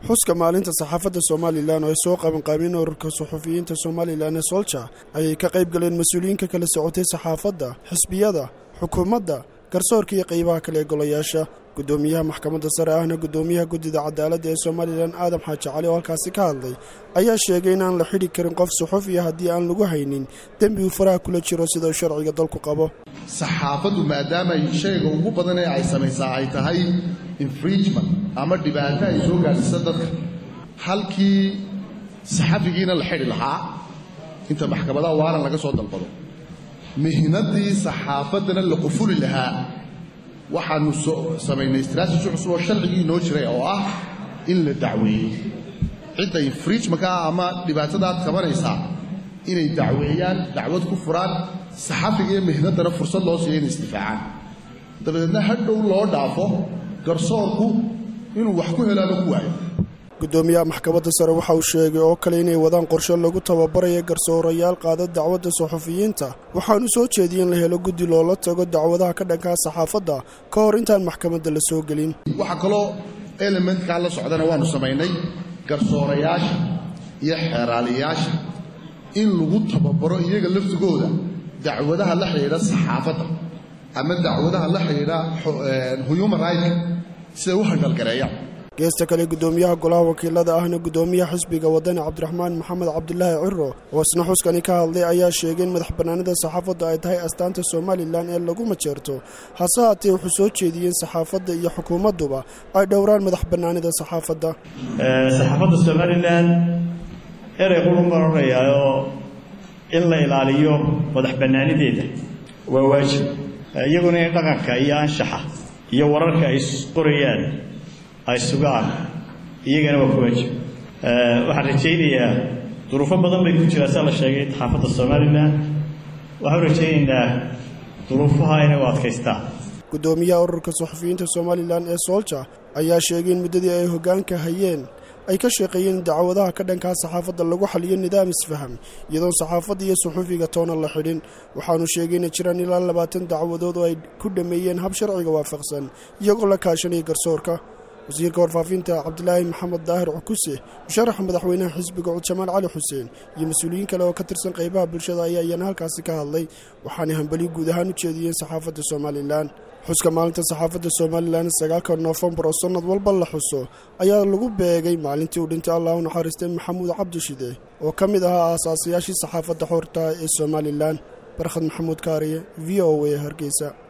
xuska maalinta saxaafadda somalilan oo ay soo qabanqaabeen ururka suxufiyiinta somalilan ee solja ayay ka qayb galeen mas-uuliyiinka kala socotay saxaafadda xisbiyada xukuumadda garsoorka iyo qaybaha kale ee golayaasha guddoomiyaha maxkamadda sare ahna guddoomiyaha guddida cadaaladda ee somalilan aadam xaaji cali oo halkaasi ka hadlay ayaa sheegay in aan la xidhi karin qof suxufiya haddii aan lagu haynin dembi uu faraha kula jiro sida uu sharciga dalku qabo saxaafaddu maadaama ay shayga ugu badan ee ay samaysaa ay tahay infringement ama dhibaato ay soo gaadhsiisa dadka halkii saxafigiina la xidhi lahaa inta maxkamadaha waaran laga soo dalbado mihnadii saxaafaddana la qufuli lahaa waxaanu samaynay istraatiji cusub oo sharcigii inoo jiray oo ah in la dacweeyey cidda infringementka ah ama dhibaatadaad qabanaysaa inay dacweeyaan dacwad ku furaan saxafiga iyo mihnaddana fursad loo siiya inay isdifaacaan dabadeedna hadhow loo dhaafo garsoorku inuu wax ku helaaba ku waayo guddoomiyaha maxkamadda sare waxa uu sheegay oo kale inay wadaan qorshe lagu tababarayo garsoorayaal qaada dacwadda suxufiyiinta waxaanu soo jeediyey in la helo guddi loola tago dacwadaha ka dhankaa saxaafadda ka hor intaan maxkamadda la soo gelin waxaa kaloo elementkaa la socdana waannu samaynay garsoorayaasha iyo xeeraaliyaasha in lagu tababaro iyaga laftigooda dacwadaha la xidhiidha saxaafadda ama dacwadaha la xidhiidha human rightka siday u handhalgareeyaan geesta kale guddoomiyaha golaha wakiilada ahna guddoomiyaha xisbiga wadani cabdiraxmaan maxamed cabdulaahi ciro oo isna xuskani ka hadlay ayaa sheegay in madax bannaanida saxaafadda ay tahay astaanta somalilan ee lagu majeerto hase haatee wuxuu soo jeediyeen saxaafadda iyo xukuumadduba ay dhowraan madax bannaanida saxaafadda saxaafadda somalilan erey qurun baan odhanayaayoo in la ilaaliyo madax bannaanideeda waa waajib iyaguna in dhaqanka iyo anshaxa iyo wararka ay qorayaan ay sugaan iyagana waa ku waajib waxaan rajaynayaa duruufo badan bay ku jiraa saa la sheegay saxaafadda somalilan waxaan rajaynaynaa duruufaha inay u adkaystaan guddoomiyaha ururka suxufiyiinta somalilan ee soolja ayaa sheegay in muddadii ay hoggaanka hayeen ay ka shaqeeyeen in dacwadaha ka dhankaa saxaafadda lagu xaliyo nidaam isfaham iyadoon saxaafadda iyo suxufiga toona la xidhin waxaanu sheegay inay jiraan ilaa labaatan dacwadood oo ay ku dhammeeyeen hab sharciga waafaqsan iyagoo la kaashanaya garsoorka wasiirka warfaafinta cabdilaahi maxamed daahir cukuse musharaxa madaxweynaha xisbiga cud jamaal cali xuseen iyo mas-uuliyiin kale oo ka tirsan qaybaha bulshada ayaa iyana halkaasi ka hadlay waxaanay hambali guud ahaan u jeediyeen saxaafadda somalilan xuska maalinta saxaafadda somalilan sagaalka noofembar oo sannad walba la xuso ayaa lagu beegay maalintii uu dhintay allah u naxariistay maxamuud cabdishide oo ka mid ahaa aasaasayaashii saxaafadda xoorta ee somalilan barkhad maxamuud kaariye v o a hargeysa